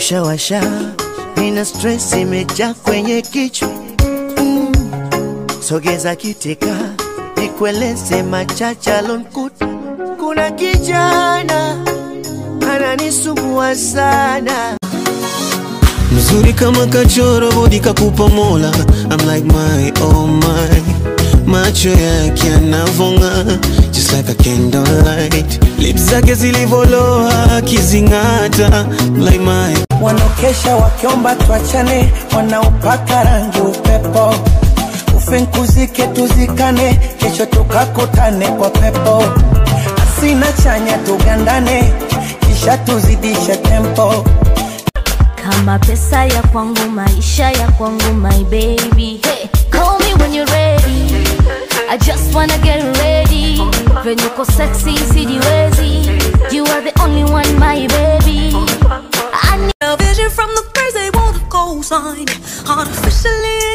kushawasha, nina stress imejaa kwenye kichwa mm. Sogeza kiteka nikueleze machache alonkuta. Kuna kijana ananisumbua sana mzuri kama kachoro bodi kakupa mola I'm like my oh my macho yake yanavonga just like a candlelight lips zake zilivoloa akizing'ata like my wanaokesha wakiomba tuachane, wanaopaka rangi upepo, ufinkuzike tuzikane, kesho tukakutane kwa pepo, asina chanya tugandane, kisha tuzidishe tempo. kama pesa ya kwangu maisha ya kwangu my baby hey, call me when you're ready I just wanna get ready venye uko sexy sijiwezi you are the only one my baby I need A vision from the birds, they want a cosign. Artificially